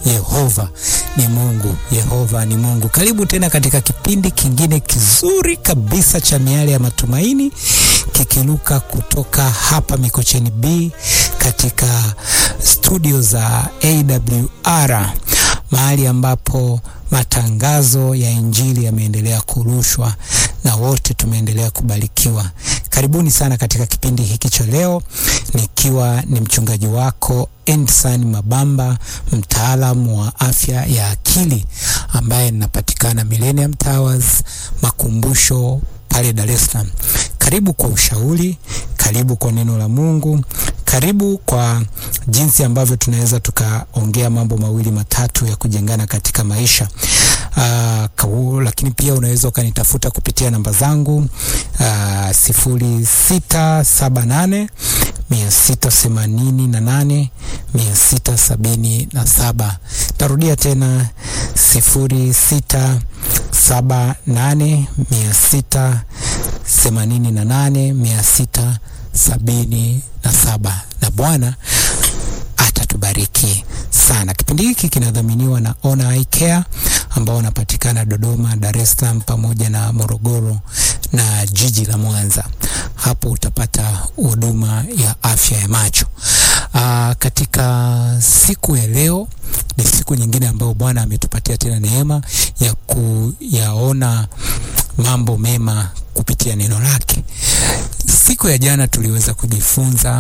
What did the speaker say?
Yehova ni Mungu, Yehova ni Mungu. Karibu tena katika kipindi kingine kizuri kabisa cha Miale ya Matumaini kikiruka kutoka hapa Mikocheni B katika studio za AWR, mahali ambapo matangazo ya Injili yameendelea kurushwa na wote tumeendelea kubarikiwa. Karibuni sana katika kipindi hiki cha leo, nikiwa ni mchungaji wako Endsan Mabamba, mtaalamu wa afya ya akili ambaye ninapatikana Millennium Towers makumbusho pale Dar es Salaam. Karibu kwa ushauri, karibu kwa neno la Mungu, karibu kwa jinsi ambavyo tunaweza tukaongea mambo mawili matatu ya kujengana katika maisha. Aa, kawu, lakini pia unaweza ukanitafuta kupitia namba zangu sifuri sita saba nane mia sita themanini na nane mia sita sabini na saba. Tarudia tena sifuri sita saba nane mia sita themanini na nane mia sita sabini na saba. Na Bwana atatubariki sana. Kipindi hiki kinadhaminiwa na Ona Eye Care ambao wanapatikana Dodoma, Dar es Salaam pamoja na Morogoro na jiji la Mwanza. Hapo utapata huduma ya afya ya macho. Aa, katika siku ya leo ni siku nyingine ambayo Bwana ametupatia tena neema ya kuyaona mambo mema kupitia neno lake. Siku ya jana tuliweza kujifunza